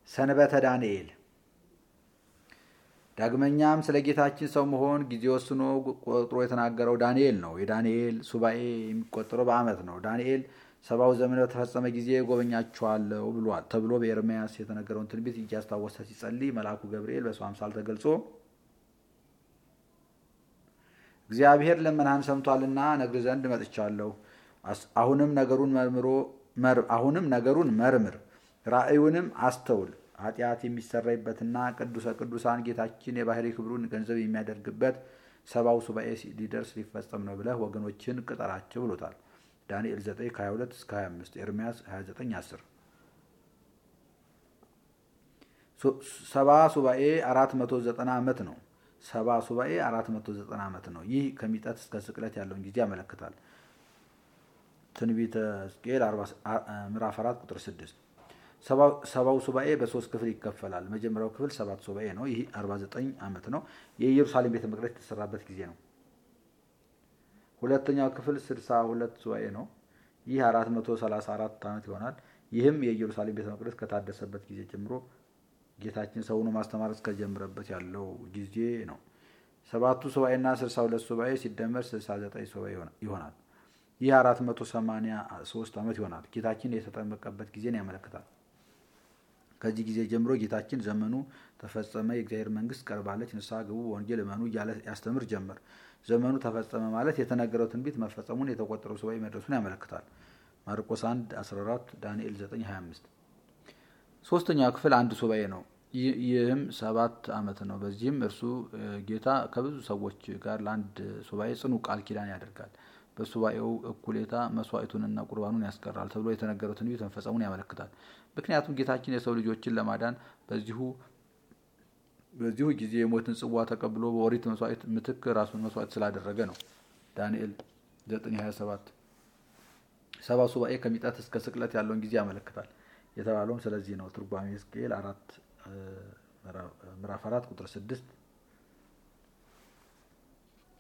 ሰንበተ ዳንኤል ዳግመኛም ስለ ጌታችን ሰው መሆን ጊዜ ወስኖ ቆጥሮ የተናገረው ዳንኤል ነው። የዳንኤል ሱባኤ የሚቆጠረው በዓመት ነው። ዳንኤል ሰባው ዘመን በተፈጸመ ጊዜ ጎበኛችኋለሁ ብሏል ተብሎ በኤርምያስ የተነገረውን ትንቢት እያስታወሰ ሲጸልይ መልአኩ ገብርኤል በሰው አምሳል ተገልጾ እግዚአብሔር ልመናህን ሰምቷልና ነግር ዘንድ መጥቻለሁ። አሁንም ነገሩን መርምሮ አሁንም ነገሩን መርምር፣ ራእዩንም አስተውል ኃጢአት የሚሰረይበትና ቅዱሰ ቅዱሳን ጌታችን የባህሪ ክብሩን ገንዘብ የሚያደርግበት ሰባው ሱባኤ ሊደርስ ሊፈጸም ነው ብለህ ወገኖችን ቅጠራቸው ብሎታል። ዳንኤል 9 ከ22 እስከ 25 ኤርምያስ 29 10 ሰባ ሱባኤ 490 ዓመት ነው። ሰባ ሱባኤ 490 ዓመት ነው። ይህ ከሚጠት እስከ ስቅለት ያለውን ጊዜ ያመለክታል። ትንቢተ ሕዝቅኤል ምዕራፍ 4 ቁጥር 6 ሰባው ሱባኤ በሶስት ክፍል ይከፈላል። መጀመሪያው ክፍል ሰባት ሱባኤ ነው። ይህ 49 ዓመት ነው። የኢየሩሳሌም ቤተ መቅደስ የተሰራበት ጊዜ ነው። ሁለተኛው ክፍል 62 ሱባኤ ነው። ይህ 434 ዓመት ይሆናል። ይህም የኢየሩሳሌም ቤተ መቅደስ ከታደሰበት ጊዜ ጀምሮ ጌታችን ሰው ሆኖ ማስተማር እስከጀመረበት ያለው ጊዜ ነው። ሰባቱ ሱባኤና 62 ሱባኤ ሲደመር 69 ሱባኤ ይሆናል። ይህ 483 ዓመት ይሆናል። ጌታችን የተጠመቀበት ጊዜን ያመለክታል። ከዚህ ጊዜ ጀምሮ ጌታችን ዘመኑ ተፈጸመ፣ የእግዚአብሔር መንግስት ቀርባለች፣ ንስሐ ግቡ፣ ወንጌል እመኑ እያለ ያስተምር ጀመር። ዘመኑ ተፈጸመ ማለት የተነገረው ትንቢት መፈጸሙን፣ የተቆጠረው ሱባኤ መድረሱን ያመለክታል። ማርቆስ 1 14 ዳንኤል 9 25 ሶስተኛው ክፍል አንድ ሱባኤ ነው። ይህም ሰባት ዓመት ነው። በዚህም እርሱ ጌታ ከብዙ ሰዎች ጋር ለአንድ ሱባኤ ጽኑ ቃል ኪዳን ያደርጋል። በሱባኤው እኩሌታ መስዋዕቱንና ቁርባኑን ያስቀራል ተብሎ የተነገረው ትንቢት መፈጸሙን ያመለክታል። ምክንያቱም ጌታችን የሰው ልጆችን ለማዳን በዚሁ በዚሁ ጊዜ የሞትን ጽዋ ተቀብሎ በኦሪት መስዋዕት ምትክ ራሱን መስዋዕት ስላደረገ ነው። ዳንኤል 927 ሰባ ሱባኤ ከሚጠት እስከ ስቅለት ያለውን ጊዜ ያመለክታል የተባለውም ስለዚህ ነው። ትርጓሜ ሕዝቅኤል ምዕራፍ አራት ቁጥር ስድስት